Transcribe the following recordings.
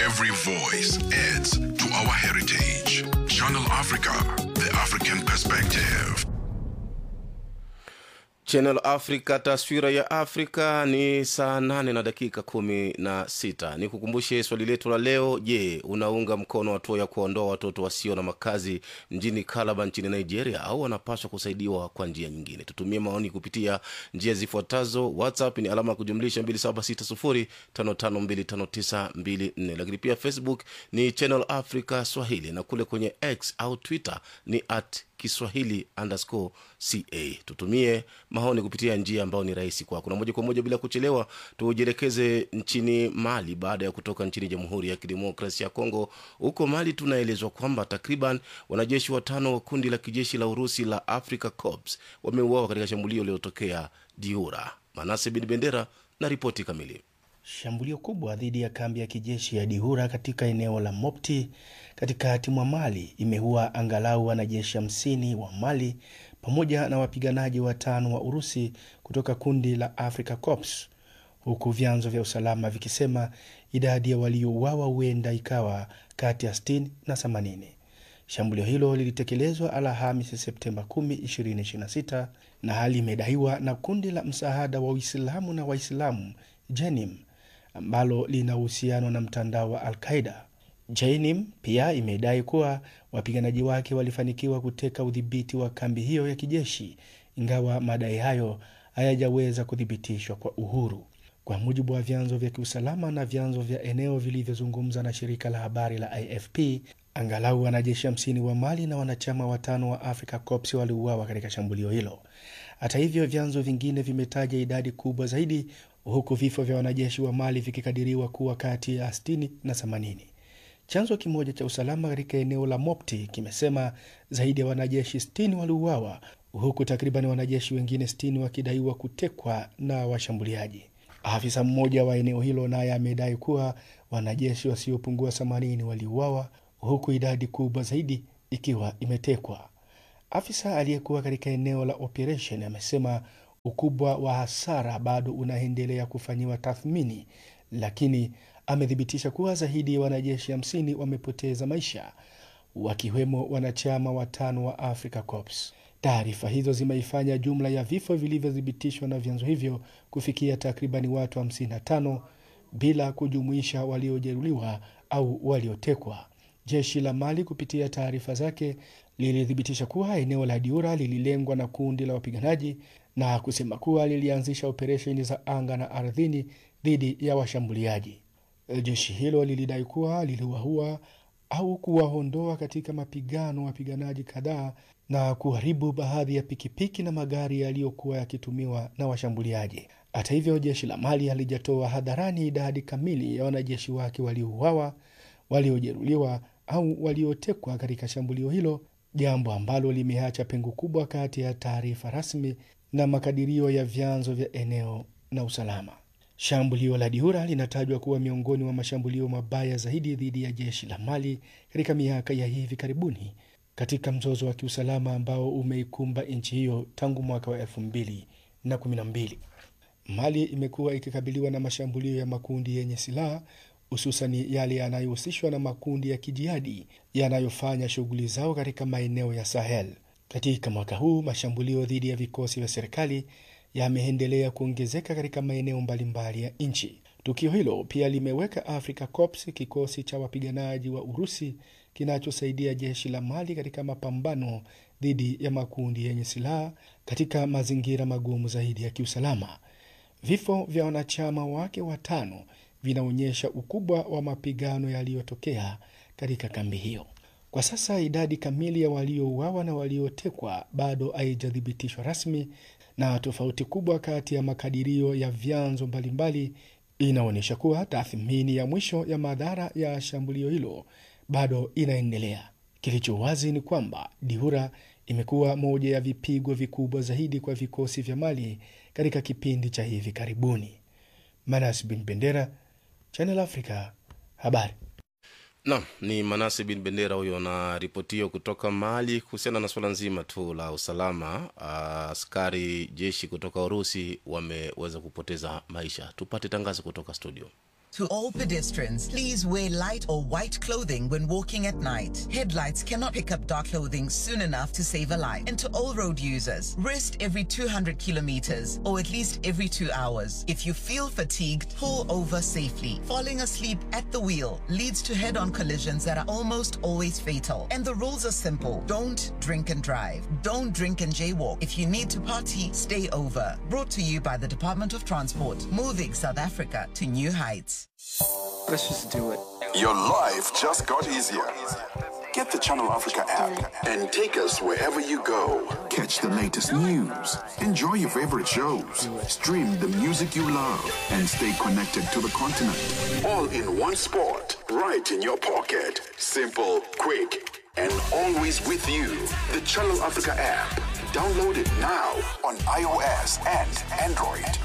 Every voice adds to our heritage. Channel Africa, the African perspective. Channel Africa, taswira ya Afrika ni saa nane na dakika kumi na sita. Ni kukumbushe swali letu la leo. Je, unaunga mkono hatua ya kuwaondoa watoto wasio na makazi mjini Kalaba nchini Nigeria au wanapaswa kusaidiwa kwa njia nyingine? Tutumie maoni kupitia njia zifuatazo. WhatsApp ni alama ya kujumlisha 276055259254, lakini pia Facebook ni Channel Africa Swahili na kule kwenye X au Twitter ni at kiswahili underscore ca tutumie maoni kupitia njia ambayo ni rahisi kwako na moja kwa moja bila kuchelewa tujielekeze nchini mali baada ya kutoka nchini jamhuri ya kidemokrasia ya kongo huko mali tunaelezwa kwamba takriban wanajeshi watano wa kundi la kijeshi la urusi la africa corps wameuawa katika shambulio lililotokea diura manase bin bendera na ripoti kamili Shambulio kubwa dhidi ya kambi ya kijeshi ya Dihura katika eneo la Mopti katikati mwa Mali imeua angalau wanajeshi hamsini wa Mali pamoja na wapiganaji watano wa Urusi kutoka kundi la Africa Corps, huku vyanzo vya usalama vikisema idadi ya waliouawa huenda ikawa kati ya 60 na 80. Shambulio hilo lilitekelezwa Alhamisi Septemba 10, 2026 na hali imedaiwa na kundi la msaada wa Uislamu na Waislamu Jenim ambalo lina uhusiano na mtandao wa Al-Qaida. Jainim pia imedai kuwa wapiganaji wake walifanikiwa kuteka udhibiti wa kambi hiyo ya kijeshi, ingawa madai hayo hayajaweza kuthibitishwa kwa uhuru. Kwa mujibu wa vyanzo vya kiusalama na vyanzo vya eneo vilivyozungumza na shirika la habari la AFP, angalau wanajeshi hamsini wa Mali na wanachama watano wa Africa Corps waliuawa katika shambulio hilo. Hata hivyo, vyanzo vingine vimetaja idadi kubwa zaidi huku vifo vya wanajeshi wa Mali vikikadiriwa kuwa kati ya 60 na 80. Chanzo kimoja cha usalama katika eneo la Mopti kimesema zaidi ya wanajeshi 60 waliuawa huku takriban wanajeshi wengine 60 wakidaiwa kutekwa na washambuliaji. Afisa mmoja wa eneo hilo naye amedai kuwa wanajeshi wasiopungua 80 waliuawa huku idadi kubwa zaidi ikiwa imetekwa. Afisa aliyekuwa katika eneo la operation amesema ukubwa wa hasara bado unaendelea kufanyiwa tathmini, lakini amethibitisha kuwa zaidi ya wanajeshi hamsini wamepoteza maisha, wakiwemo wanachama watano wa Africa Corps. Taarifa hizo zimeifanya jumla ya vifo vilivyothibitishwa na vyanzo hivyo kufikia takribani watu 55 bila kujumuisha waliojeruhiwa au waliotekwa. Jeshi la Mali kupitia taarifa zake lilithibitisha kuwa eneo la Diura lililengwa na kundi la wapiganaji na kusema kuwa lilianzisha operesheni za anga na ardhini dhidi ya washambuliaji. Jeshi hilo lilidai kuwa liliwaua au kuwaondoa katika mapigano wapiganaji kadhaa na kuharibu baadhi ya pikipiki na magari yaliyokuwa yakitumiwa na washambuliaji. Hata hivyo, jeshi la Mali halijatoa hadharani idadi kamili ya wanajeshi wake waliouawa, waliojeruhiwa au waliotekwa katika shambulio hilo, jambo ambalo limeacha pengo kubwa kati ya taarifa rasmi na makadirio ya vyanzo vya eneo na usalama. Shambulio la Diura linatajwa kuwa miongoni mwa mashambulio mabaya zaidi dhidi ya jeshi la Mali katika miaka ya hivi karibuni katika mzozo wa kiusalama ambao umeikumba nchi hiyo tangu mwaka wa elfu mbili na kumi na mbili. Mali imekuwa ikikabiliwa na mashambulio ya makundi yenye silaha hususani yale yanayohusishwa na makundi ya kijihadi yanayofanya shughuli zao katika maeneo ya Sahel. Katika mwaka huu mashambulio dhidi ya vikosi vya serikali yameendelea kuongezeka katika maeneo mbalimbali ya nchi. Tukio hilo pia limeweka Africa Corps, kikosi cha wapiganaji wa Urusi kinachosaidia jeshi la Mali katika mapambano dhidi ya makundi yenye silaha katika mazingira magumu zaidi ya kiusalama. Vifo vya wanachama wake watano vinaonyesha ukubwa wa mapigano yaliyotokea katika kambi hiyo. Kwa sasa idadi kamili ya waliouawa na waliotekwa bado haijathibitishwa rasmi, na tofauti kubwa kati ya makadirio ya vyanzo mbalimbali inaonyesha kuwa tathmini ya mwisho ya madhara ya shambulio hilo bado inaendelea. Kilicho wazi ni kwamba Dihura imekuwa moja ya vipigo vikubwa zaidi kwa vikosi vya Mali katika kipindi cha hivi karibuni. Manas bin Bendera, Channel Africa, habari. Naam, ni Manase bin Bendera huyo na ripoti hiyo kutoka Mali kuhusiana na suala nzima tu la usalama. Askari jeshi kutoka Urusi wameweza kupoteza maisha. Tupate tangazo kutoka studio. To all pedestrians, please wear light or white clothing when walking at night. Headlights cannot pick up dark clothing soon enough to save a life. And to all road users, rest every 200 kilometers or at least every two hours. If you feel fatigued, pull over safely. Falling asleep at the wheel leads to head on collisions that are almost always fatal. And the rules are simple don't drink and drive. Don't drink and jaywalk. If you need to party, stay over. Brought to you by the Department of Transport, moving South Africa to new heights. Let's just do it. Your life just got easier. Get the Channel Africa app and take us wherever you go. Catch the latest news, enjoy your favorite shows, stream the music you love, and stay connected to the continent. All in one spot, right in your pocket. Simple, quick, and always with you. The Channel Africa app. Download it now on iOS and Android.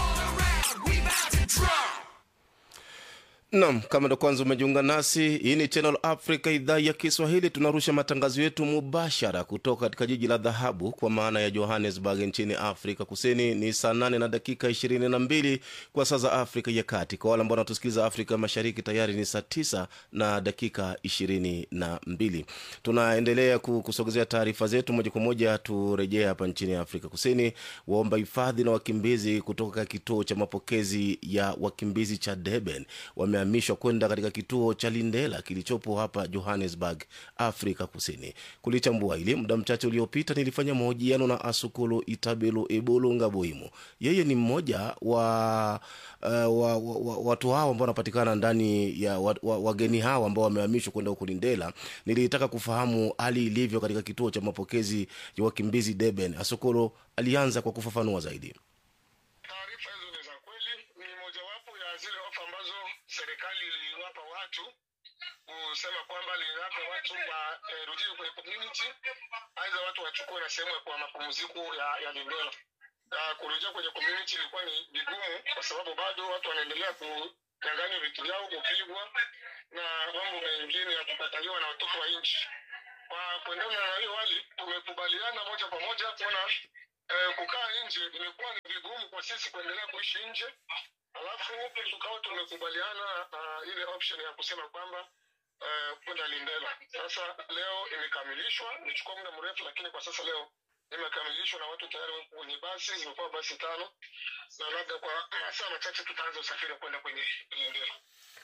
Naam, kama ndo kwanza umejiunga nasi, hii ni Channel Africa, idhaa ya Kiswahili. Tunarusha matangazo yetu mubashara kutoka katika jiji la dhahabu kwa maana ya Johannesburg nchini Afrika Kusini. Ni saa nane na dakika ishirini na mbili kwa saa za Afrika ya Kati. Kwa wale ambao wanatusikiliza Afrika Mashariki, tayari ni saa tisa na dakika ishirini na mbili. Tunaendelea ku- kusogezea taarifa zetu moja kwa moja. Turejee hapa nchini Afrika Kusini. Waomba hifadhi na wakimbizi kutoka kituo cha mapokezi ya wakimbizi cha Durban wamehamishwa kwenda katika kituo cha Lindela kilichopo hapa Johannesburg, Afrika Kusini. Kulichambua hili muda mchache uliopita, nilifanya mahojiano na Asukulu Itabelu Ebulu Ngaboimu. Yeye ni mmoja wa, uh, wa, wa, wa watu hao ambao wanapatikana ndani ya wa- wa- wageni hao ambao wamehamishwa kwenda huku Lindela. Nilitaka kufahamu hali ilivyo katika kituo cha mapokezi ya wakimbizi Durban. Asukulu alianza kwa kufafanua zaidi. Taarifa hizo ni za kweli, ni mojawapo ya zile ofa ambazo serikali iliwapa watu kusema kwamba linawapa watu warudie kwenye community, aidha watu wachukue na sehemu ya kwa mapumziko ya, ya Lindela. Uh, kurejea kwenye community ilikuwa ni vigumu kwa sababu bado watu wanaendelea kunyang'anywa vitu vyao, kupigwa na mambo mengine ya kukataliwa na watoto wa nchi. Kwa kuendana na hiyo hali, tumekubaliana moja kwa moja kuona eh, kukaa nje imekuwa ni vigumu kwa sisi kuendelea kuishi nje, alafu tukawa tumekubaliana uh, ile option ya kusema kwamba uh, kwenda Lindela. Sasa leo imekamilishwa, imechukua muda mrefu, lakini kwa sasa leo imekamilishwa na watu tayari wako kwenye basi, zimekuwa basi tano, na labda kwa masaa machache tutaanza usafiri wa kwenda kwenye Lindela.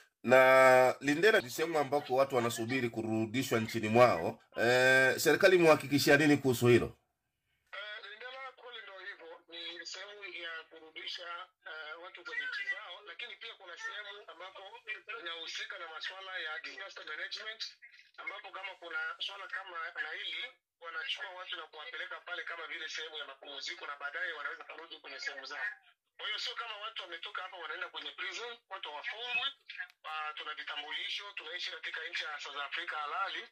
na Lindela ni sehemu ambako watu wanasubiri kurudishwa nchini mwao. E, serikali imewahakikishia nini kuhusu hilo? Eh, Lindela kweli ndo hivyo, ni sehemu ya kurudisha eh, watu kwenye nchi zao, lakini pia kuna sehemu ambapo inahusika na masuala ya disaster management, ambapo kama kuna swala kama na hili wanachukua watu na kuwapeleka pale kama vile sehemu ya mapumziko, na baadaye wanaweza kurudi kwenye sehemu zao. Kwa hiyo sio kama watu wametoka hapa wanaenda kwenye prison, watu hawafungwi. Uh, tuna vitambulisho, tunaishi katika nchi ya South Africa halali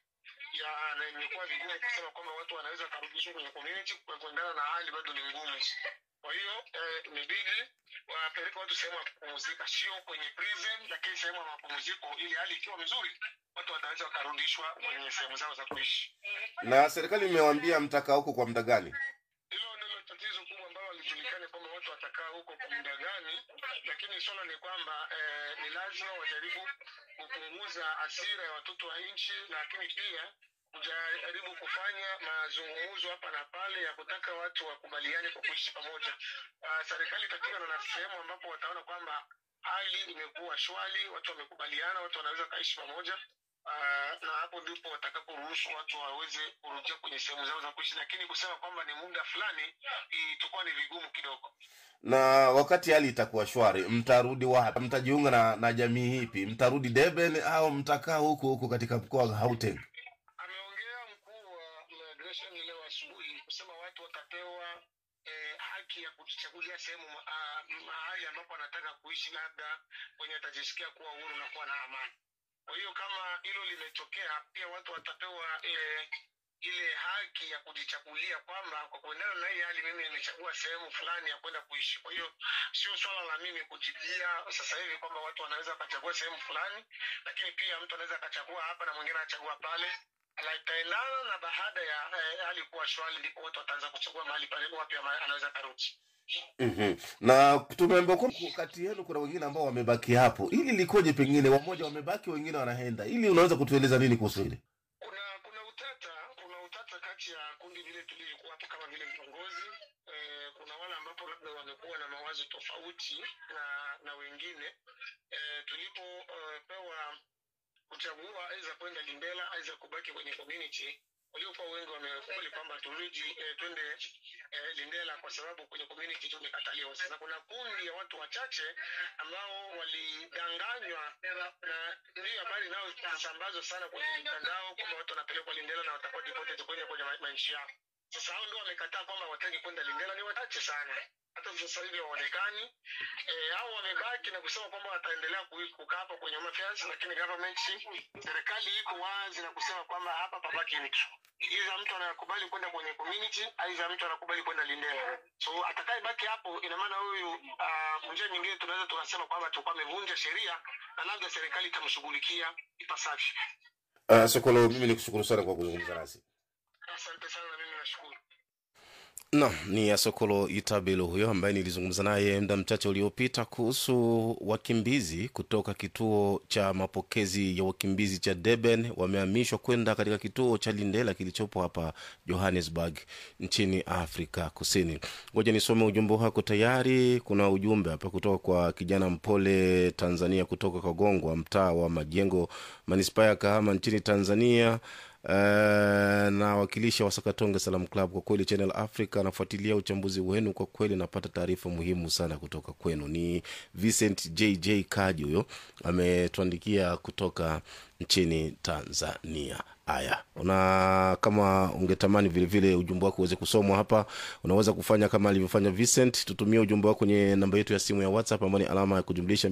ya na imekuwa vigumu kusema kwamba watu wanaweza karudishwa kwenye community kwa kuendana na hali bado ni ngumu. Kwa hiyo eh, imebidi wapeleke watu sehemu ya kupumzika, sio kwenye prison, lakini sehemu ya mapumziko, ili hali ikiwa mzuri watu wataweza wakarudishwa kwenye sehemu zao za kuishi. Na serikali imewaambia mtakaa huko kwa muda gani? Hilo ndilo tatizo kubwa ambalo halijulikani kwamba watu watakaa huko kwa muda gani, lakini swala ni kwamba eh, ni lazima wajaribu kupunguza hasira ya watoto wa nchi, lakini pia kujaribu kufanya mazungumzo hapa na pale ya kutaka watu wakubaliane kwa kuishi pamoja. Uh, serikali itafika na sehemu ambapo wataona kwamba hali imekuwa shwari, watu wamekubaliana, watu wanaweza kaishi pamoja. Uh, na hapo ndipo watakaporuhusu watu waweze kurudia kwenye sehemu zao za kuishi, lakini kusema kwamba ni muda fulani itakuwa ni vigumu kidogo. Na wakati hali itakuwa shwari, mtarudi wapi? Mtajiunga na, na jamii hipi? Mtarudi Durban au mtakaa huku huku katika mkoa wa Gauteng? Ameongea mkuu wa migration leo asubuhi kusema watu watapewa eh, haki ya kujichagulia sehemu ah, mahali ambapo anataka kuishi, labda kwenye atajisikia kuwa huru na kuwa na amani. Kwa hiyo kama hilo limetokea, pia watu watapewa eh, ile haki ya kujichagulia kwamba kwa kuendana na hii hali mimi nimechagua sehemu fulani ya kwenda kuishi. Kwa hiyo sio swala la mimi kujibia sasa hivi kwamba watu wanaweza wakachagua sehemu fulani, lakini pia mtu anaweza akachagua hapa na mwingine anachagua pale. itaendana na baada ya eh, hali kuwa shwari, ndipo watu wataanza kuchagua mahali pale wapi ama- anaweza karudi. mm-hmm. na tumeambiwa kwamba kati yenu kuna wengine ambao wamebaki hapo ili likoje pengine wamoja wamebaki wengine wanaenda ili unaweza kutueleza nini kuhusu hili Kuna kuna utata kuna utata kati ya kundi vile tulivyokuwa hapo kama vile viongozi eh, kuna wale ambapo labda wamekuwa na mawazo tofauti na na wengine eh, tulipopewa kuchagua aidha kwenda Lindela aidha kubaki kwenye community waliokuwa wengi wamekubali kwamba turudi eh, twende eh, Lindela kwa sababu kwenye community tumekataliwa. Sasa kuna kundi ya watu wachache ambao walidanganywa na ndio habari inayosambazwa sana kwenye mitandao kwamba watu wanapelekwa Lindela na watakuwa deported kwenye kwenye ma- manchi yao. Sasa hao ndio wamekataa kwamba wataki kwenda Lindela, ni wachache sana, hata sasa hivi hawaonekani. Eh, hao wamebaki na kusema kwamba wataendelea ku- kukaa hapa kwenye Home Affairs, lakini government, serikali iko wazi na kusema kwamba hapa pabaki mtu Iza mtu anakubali kwenda kwenye community, aidha mtu anakubali kwenda Lindela. So atakayebaki hapo, ina maana huyu uh, njia nyingine tunaweza tukasema kwamba tulikuwa amevunja sheria na labda serikali itamshughulikia ipasavyo. uh, sokolo mimi nikushukuru sana kwa kuzungumza nasi Asante sana, na mimi nashukuru. Naam, ni Asokolo Itabelo huyo ambaye nilizungumza naye muda mchache uliopita kuhusu wakimbizi kutoka kituo cha mapokezi ya wakimbizi cha Durban wamehamishwa kwenda katika kituo cha Lindela kilichopo hapa Johannesburg nchini Afrika Kusini. Ngoja nisome ujumbe wako tayari. Kuna ujumbe hapa kutoka kwa kijana mpole Tanzania kutoka Kagongwa, mtaa wa Majengo, manispaa ya Kahama nchini Tanzania. Uh, na wakilisha wa Sakatonge Salam Club. Kwa kweli Channel Africa anafuatilia uchambuzi wenu, kwa kweli napata taarifa muhimu sana kutoka kwenu. Ni Vincent JJ Kaji huyo ametuandikia kutoka nchini Tanzania. Haya, una kama ungetamani vilevile ujumbe wako uweze kusomwa hapa, unaweza kufanya kama alivyofanya Vincent. Tutumie ujumbe wako kwenye namba yetu ya simu ya WhatsApp ambayo ni alama ya kujumlisha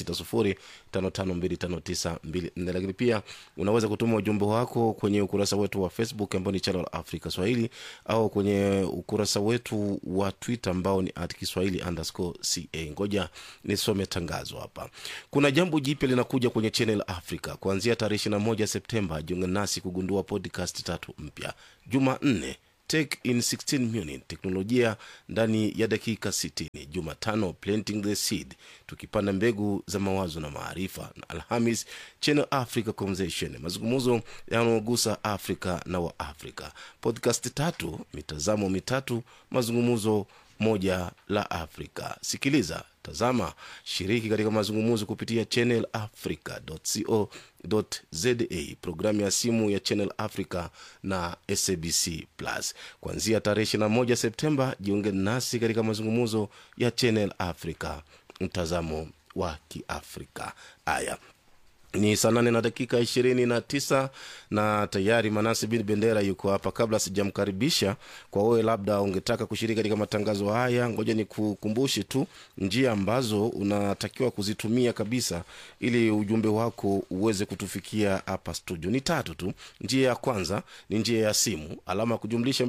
276055259254 lakini pia unaweza kutuma ujumbe wako kwenye ukurasa wetu wa Facebook ambao ni Channel Africa Swahili au kwenye ukurasa wetu wa Twitter ambao ni at Kiswahili underscore ca. Ngoja nisome tangazo hapa. Kuna jambo jipya linakuja kwenye Channel Africa kuanzia tarehe 21 Septemba. Jiunge nasi kugundua podcast tatu mpya. Jumanne Take in 16 minutes teknolojia ndani ya dakika 60. Jumatano planting the seed, tukipanda mbegu za mawazo na maarifa, na Alhamis Channel Africa Conversation, mazungumzo yanayogusa Afrika na wa Afrika. Podcast tatu, mitazamo mitatu, mazungumzo moja la Afrika. Sikiliza, tazama, shiriki katika mazungumzo kupitia Channel Africa.co za programu ya simu ya Channel Africa na SABC Plus. Kuanzia tarehe 21 Septemba, jiunge nasi katika mazungumzo ya Channel Africa, mtazamo wa Kiafrika. Haya ni saa nane na dakika ishirini na tisa na tayari manasi bin bendera yuko hapa kabla sijamkaribisha kwa wewe labda ungetaka kushiriki katika matangazo haya ngoja ni kukumbushe tu njia ambazo unatakiwa kuzitumia kabisa ili ujumbe wako uweze kutufikia hapa studio ni tatu tu njia ya kwanza ni njia ya simu alama ya kujumlisha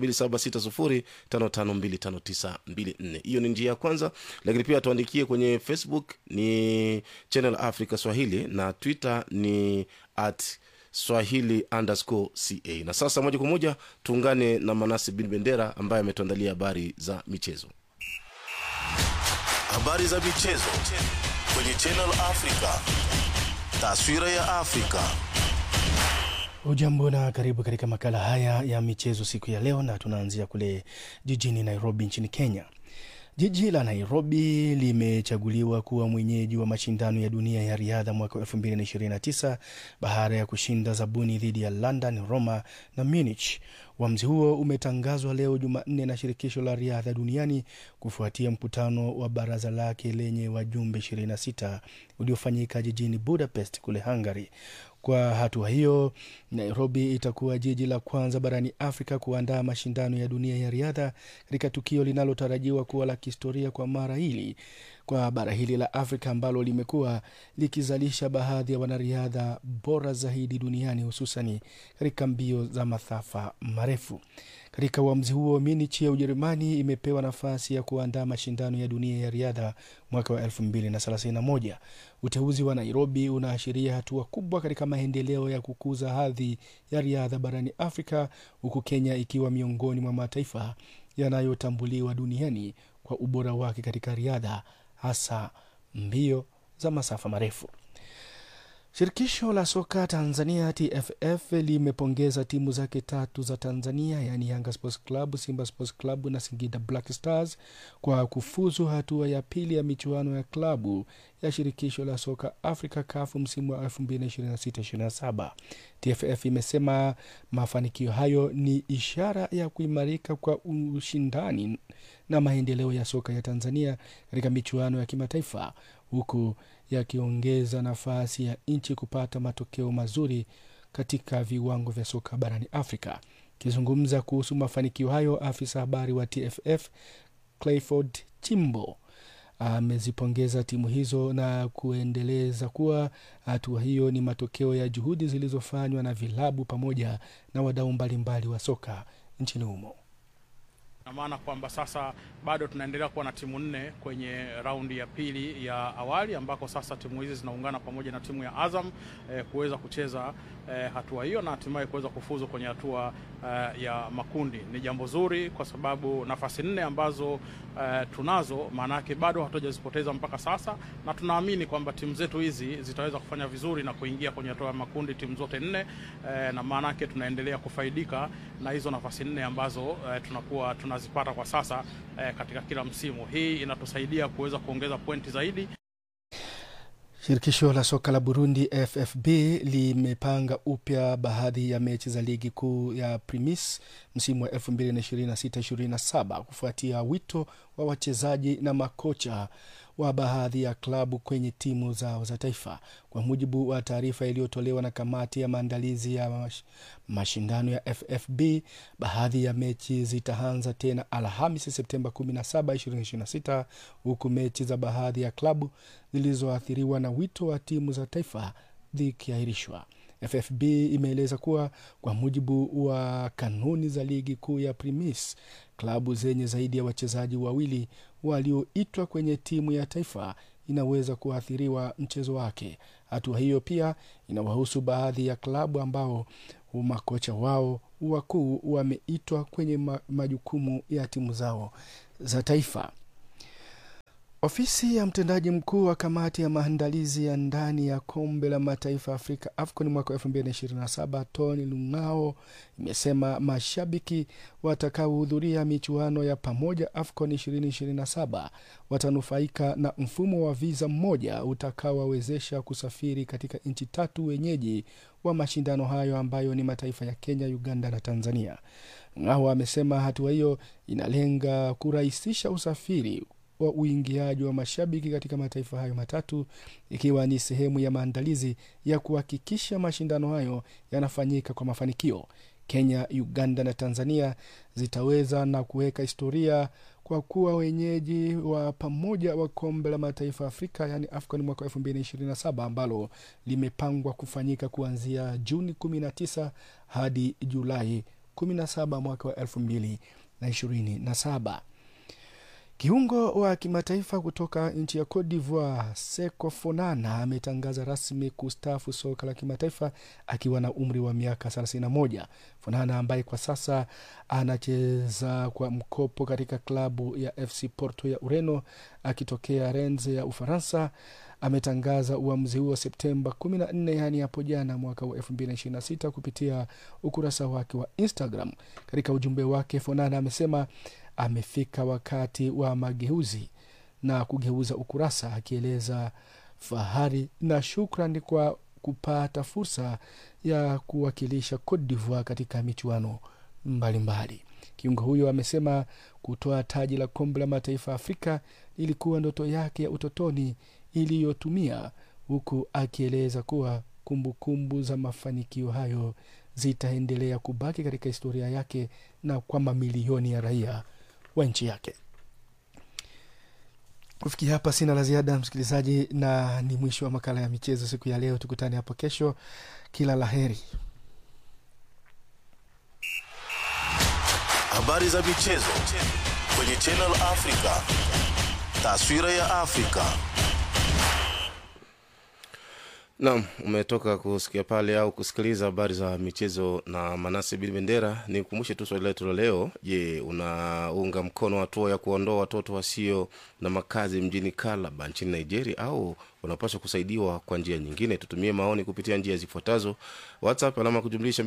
2760552594 hiyo ni njia ya kwanza lakini pia tuandikie kwenye facebook ni channel africa swahili na twitter ni at swahili underscore ca na sasa moja kwa moja tuungane na manasi bin bendera ambaye ametuandalia habari za michezo habari za michezo kwenye channel africa taswira ya afrika Ujambo na karibu katika makala haya ya michezo siku ya leo, na tunaanzia kule jijini Nairobi nchini Kenya. Jiji la Nairobi limechaguliwa kuwa mwenyeji wa mashindano ya dunia ya riadha mwaka 2029 baada ya kushinda zabuni dhidi ya London, Roma na Munich. Uamuzi huo umetangazwa leo Jumanne na shirikisho la riadha duniani kufuatia mkutano wa baraza lake lenye wajumbe 26 uliofanyika jijini Budapest kule Hungary. Kwa hatua hiyo, Nairobi itakuwa jiji la kwanza barani Afrika kuandaa mashindano ya dunia ya riadha katika tukio linalotarajiwa kuwa la kihistoria kwa mara hili kwa bara hili la Afrika ambalo limekuwa likizalisha baadhi ya wanariadha bora zaidi duniani hususani katika mbio za masafa marefu. Katika uamuzi huo, Munich ya Ujerumani imepewa nafasi ya kuandaa mashindano ya dunia ya riadha mwaka wa 2031. Uteuzi wa Nairobi unaashiria hatua kubwa katika maendeleo ya kukuza hadhi ya riadha barani Afrika, huku Kenya ikiwa miongoni mwa mataifa yanayotambuliwa duniani kwa ubora wake katika riadha, hasa mbio za masafa marefu. Shirikisho la soka Tanzania TFF limepongeza timu zake tatu za Tanzania yaani Yanga Sports Club, Simba Sports Club na Singida Black Stars kwa kufuzu hatua ya pili ya michuano ya klabu ya shirikisho la soka Afrika CAF msimu wa 2026/27. TFF imesema mafanikio hayo ni ishara ya kuimarika kwa ushindani na maendeleo ya soka ya Tanzania katika michuano ya kimataifa huku yakiongeza nafasi ya nchi kupata matokeo mazuri katika viwango vya soka barani Afrika. Akizungumza kuhusu mafanikio hayo, afisa habari wa TFF Clifford Chimbo amezipongeza timu hizo na kuendeleza kuwa hatua hiyo ni matokeo ya juhudi zilizofanywa na vilabu pamoja na wadau mbalimbali wa soka nchini humo na maana kwamba sasa bado tunaendelea kuwa na timu nne kwenye raundi ya pili ya awali ambako sasa timu hizi zinaungana pamoja na timu ya Azam eh, kuweza kucheza eh, hatua hiyo na hatimaye kuweza kufuzu kwenye hatua eh, ya makundi. Ni jambo zuri kwa sababu nafasi nne ambazo eh, tunazo maanake bado hatujazipoteza mpaka sasa, na tunaamini kwamba timu zetu hizi zitaweza kufanya vizuri na kuingia kwenye hatua ya makundi timu zote nne eh, na maanake tunaendelea kufaidika na hizo nafasi nne ambazo eh, tunakuwa tunazipata kwa sasa eh, katika kila msimu. Hii inatusaidia kuweza kuongeza pointi zaidi. Shirikisho la soka la Burundi FFB limepanga upya baadhi ya mechi za ligi kuu ya Primis msimu wa 2026-27 kufuatia wito wa wachezaji na makocha wa baadhi ya klabu kwenye timu zao za taifa. Kwa mujibu wa taarifa iliyotolewa na kamati ya maandalizi ya mash, mashindano ya FFB, baadhi ya mechi zitaanza tena Alhamisi Septemba 17, 2026 huku mechi za baadhi ya klabu zilizoathiriwa na wito wa timu za taifa zikiahirishwa. FFB imeeleza kuwa kwa mujibu wa kanuni za ligi kuu ya Primis, klabu zenye zaidi ya wachezaji wawili walioitwa kwenye timu ya taifa inaweza kuathiriwa mchezo wake. Hatua hiyo pia inawahusu baadhi ya klabu ambao makocha wao wakuu wameitwa kwenye ma majukumu ya timu zao za taifa. Ofisi ya mtendaji mkuu wa kamati ya maandalizi ya ndani ya kombe la mataifa Afrika AFCON mwaka 2027 Tony Lung'ao imesema mashabiki watakaohudhuria michuano ya pamoja AFCON 2027 watanufaika na mfumo wa viza mmoja utakaowawezesha kusafiri katika nchi tatu wenyeji wa mashindano hayo ambayo ni mataifa ya Kenya, Uganda na Tanzania. Ng'ao amesema hatua hiyo inalenga kurahisisha usafiri wa uingiaji wa mashabiki katika mataifa hayo matatu ikiwa ni sehemu ya maandalizi ya kuhakikisha mashindano hayo yanafanyika kwa mafanikio. Kenya, Uganda na Tanzania zitaweza na kuweka historia kwa kuwa wenyeji wa pamoja wa kombe la mataifa Afrika yaani AFCON mwaka 2027 ambalo limepangwa kufanyika kuanzia Juni 19 hadi Julai 17 mwaka wa 2027. Kiungo wa kimataifa kutoka nchi ya Cote d'Ivoire Seko Fonana ametangaza rasmi kustaafu soka la kimataifa akiwa na umri wa miaka 31. Fonana ambaye kwa sasa anacheza kwa mkopo katika klabu ya FC Porto ya Ureno akitokea Rennes ya Ufaransa ametangaza uamuzi huo Septemba 14, yaani hapo jana mwaka wa 2026 kupitia ukurasa wake wa Instagram. Katika ujumbe wake, Fonana amesema amefika wakati wa mageuzi na kugeuza ukurasa, akieleza fahari na shukrani kwa kupata fursa ya kuwakilisha Cote d'Ivoire katika michuano mbalimbali. Kiungo huyo amesema kutoa taji la kombe la mataifa Afrika ilikuwa ndoto yake ya utotoni iliyotumia, huku akieleza kuwa kumbukumbu kumbu za mafanikio hayo zitaendelea kubaki katika historia yake na kwa mamilioni ya raia wa nchi yake. kufikia hapa sina la ziada msikilizaji na ni mwisho wa makala ya michezo siku ya leo tukutane hapo kesho kila la heri habari za michezo kwenye Channel Africa, taswira ya Afrika. Naam, umetoka kusikia pale au kusikiliza habari za michezo na Manase Bin Bendera. Nikumbushe tu swali letu la leo. Je, unaunga mkono hatua ya kuondoa watoto wasio na makazi mjini Kalaba nchini Nigeria au unapaswa kusaidiwa kwa njia nyingine? Tutumie maoni kupitia njia zifuatazo: WhatsApp alama ya kujumlisha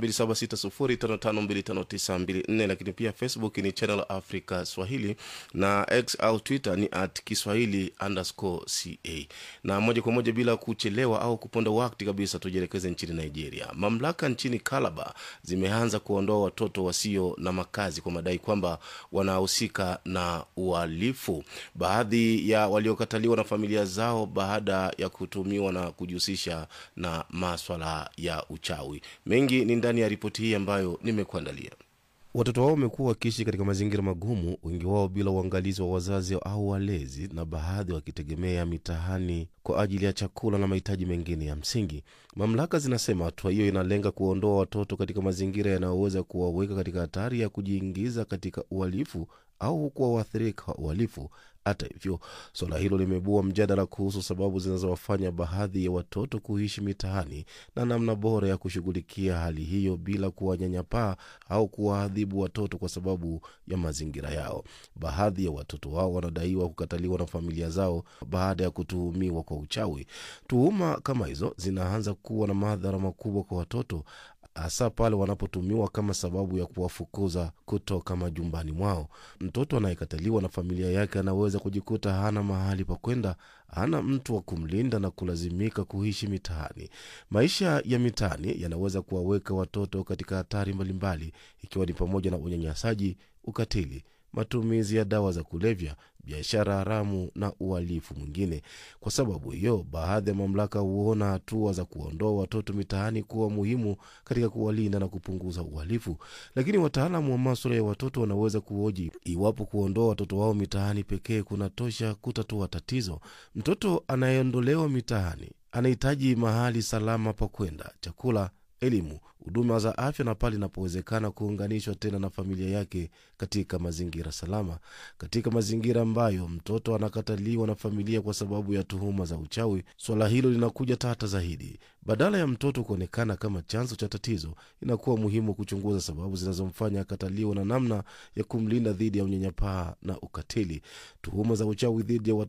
276055259254, lakini pia Facebook ni Channel Africa Swahili na X au Twitter ni at Kiswahili underscore ca. Na moja kwa moja bila kuchelewa au kuponda wakati kabisa, tujielekeze nchini Nigeria. Mamlaka nchini Calabar zimeanza kuondoa watoto wasio na makazi kwa madai kwamba wanahusika na uhalifu. Baadhi ya waliokataliwa na familia zao baada ya kutumiwa na kujihusisha na maswala ya uchawi. Mengi ni ndani ya ripoti hii ambayo nimekuandalia. Watoto wao wamekuwa wakiishi katika mazingira magumu, wengi wao bila uangalizi wa wazazi au walezi, na baadhi wakitegemea mitaani kwa ajili ya chakula na mahitaji mengine ya msingi. Mamlaka zinasema hatua hiyo inalenga kuondoa watoto katika mazingira yanayoweza kuwaweka katika hatari ya kujiingiza katika uhalifu au kuwa waathirika wa uhalifu. Hata hivyo, suala hilo limebua mjadala kuhusu sababu zinazowafanya baadhi ya watoto kuishi mitaani na namna bora ya kushughulikia hali hiyo bila kuwanyanyapaa au kuwaadhibu watoto kwa sababu ya mazingira yao. Baadhi ya watoto wao wanadaiwa kukataliwa na familia zao baada ya kutuhumiwa kwa uchawi. Tuhuma kama hizo zinaanza kuwa na madhara makubwa kwa watoto hasa pale wanapotumiwa kama sababu ya kuwafukuza kutoka majumbani mwao. Mtoto anayekataliwa na familia yake anaweza kujikuta hana mahali pa kwenda, hana mtu wa kumlinda na kulazimika kuishi mitaani. Maisha ya mitaani yanaweza kuwaweka watoto katika hatari mbalimbali, ikiwa ni pamoja na unyanyasaji, ukatili matumizi ya dawa za kulevya, biashara haramu na uhalifu mwingine. Kwa sababu hiyo, baadhi ya mamlaka huona hatua za kuondoa watoto mitaani kuwa muhimu katika kuwalinda na kupunguza uhalifu. Lakini wataalamu wa maswala ya watoto wanaweza kuhoji iwapo kuondoa watoto wao mitaani pekee kunatosha kutatua tatizo. Mtoto anayeondolewa mitaani anahitaji mahali salama pa kwenda, chakula elimu, huduma za afya na pale inapowezekana kuunganishwa tena na familia yake katika mazingira salama. Katika mazingira ambayo mtoto anakataliwa na familia kwa sababu ya tuhuma za uchawi, swala hilo linakuja tata zaidi. Badala ya mtoto kuonekana kama chanzo cha tatizo, inakuwa muhimu kuchunguza sababu zinazomfanya akataliwa na namna ya kumlinda dhidi ya unyanyapaa na ukatili. Tuhuma za uchawi dhidi ya watoto